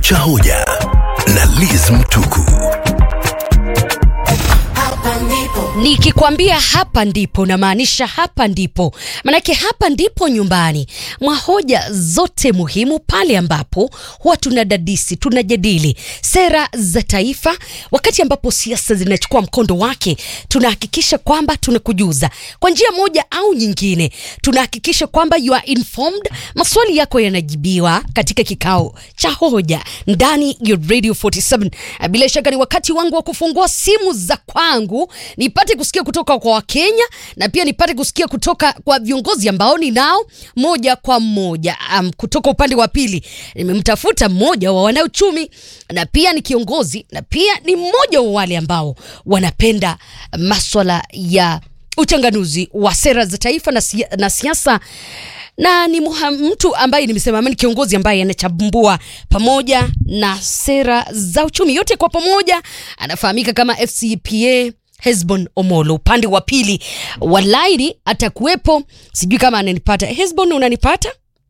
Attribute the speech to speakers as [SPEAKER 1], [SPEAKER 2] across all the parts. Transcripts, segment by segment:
[SPEAKER 1] cha hoja na Liz Mtuku.
[SPEAKER 2] Nikikwambia hapa ndipo namaanisha hapa ndipo, manake hapa ndipo nyumbani mwa hoja zote muhimu, pale ambapo huwa tunadadisi, tunajadili sera za taifa. Wakati ambapo siasa zinachukua mkondo wake, tunahakikisha kwamba tunakujuza kwa njia moja au nyingine, tunahakikisha kwamba you are informed, maswali yako yanajibiwa katika kikao cha hoja ndani ya Radio 47. Bila shaka ni wakati wangu wa kufungua simu za kwangu nipate kusikia kutoka kwa Wakenya na pia nipate kusikia kutoka kwa viongozi ambao ninao moja kwa moja. Um, kutoka upande wa pili nimemtafuta mmoja wa wanauchumi na pia ni kiongozi na pia ni mmoja wa wale ambao wanapenda maswala ya uchanganuzi wa sera za taifa na, sia, na siasa na ni muha, mtu ambaye nimesema ni kiongozi ambaye anachambua pamoja na sera za uchumi yote kwa pamoja. Anafahamika kama FCPA Hesbon Omolo. Upande wa pili wa laini atakuwepo, sijui kama ananipata. Hesbon, unanipata?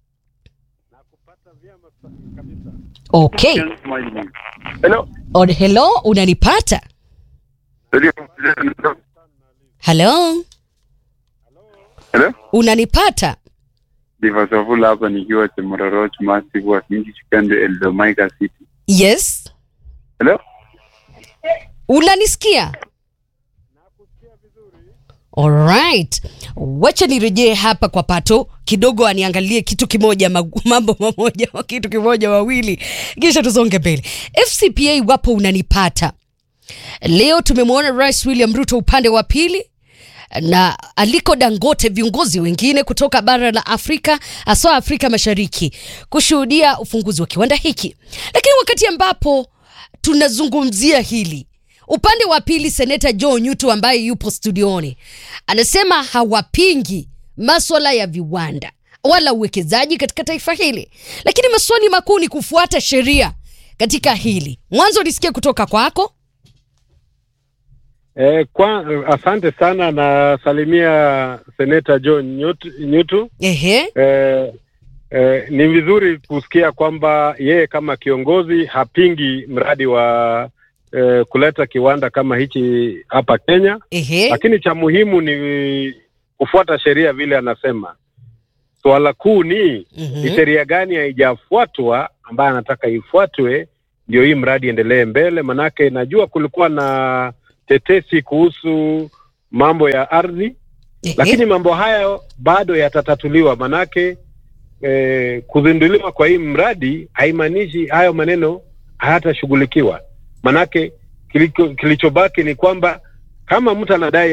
[SPEAKER 2] Okay.
[SPEAKER 3] Hello.
[SPEAKER 2] On hello, unanipata? Hello,
[SPEAKER 3] Hello.
[SPEAKER 2] unanipata?
[SPEAKER 3] Divasavula hapa nikiwa Chemororoch Massive wa Kingi Chikande Eldomaika City.
[SPEAKER 2] Yes,
[SPEAKER 3] Hello.
[SPEAKER 2] unanisikia? Alright, wacha nirejee hapa kwa Pato kidogo aniangalie kitu kimoja, magu- mambo mamoja, kitu kimoja wawili, kisha tusonge mbele. FCPA, iwapo unanipata leo, tumemwona Rais William Ruto upande wa pili na Aliko Dangote, viongozi wengine kutoka bara la Afrika haswa Afrika Mashariki kushuhudia ufunguzi wa kiwanda hiki, lakini wakati ambapo tunazungumzia hili upande wa pili, seneta Joe Nyutu ambaye yupo studioni anasema hawapingi maswala ya viwanda wala uwekezaji katika taifa hili, lakini maswali makuu ni kufuata sheria katika hili. Mwanzo nisikie kutoka kwako.
[SPEAKER 4] Eh, kwa, asante sana na salimia seneta John Nyutu, Nyutu.
[SPEAKER 2] Ehe,
[SPEAKER 4] Eh, eh, ni vizuri kusikia kwamba yeye kama kiongozi hapingi mradi wa eh, kuleta kiwanda kama hichi hapa Kenya,
[SPEAKER 2] ehe,
[SPEAKER 4] lakini cha muhimu ni kufuata sheria vile anasema. Swala kuu ni ni
[SPEAKER 2] mhm,
[SPEAKER 4] sheria gani haijafuatwa ambayo anataka ifuatwe ndio hii mradi endelee mbele. Manake najua kulikuwa na tetesi kuhusu mambo ya ardhi,
[SPEAKER 2] ehe.
[SPEAKER 4] lakini mambo hayo bado yatatatuliwa. Manake eh, kuzinduliwa kwa hii mradi haimaanishi hayo maneno hayatashughulikiwa. Manake kiliko- kilichobaki ni kwamba kama mtu anadai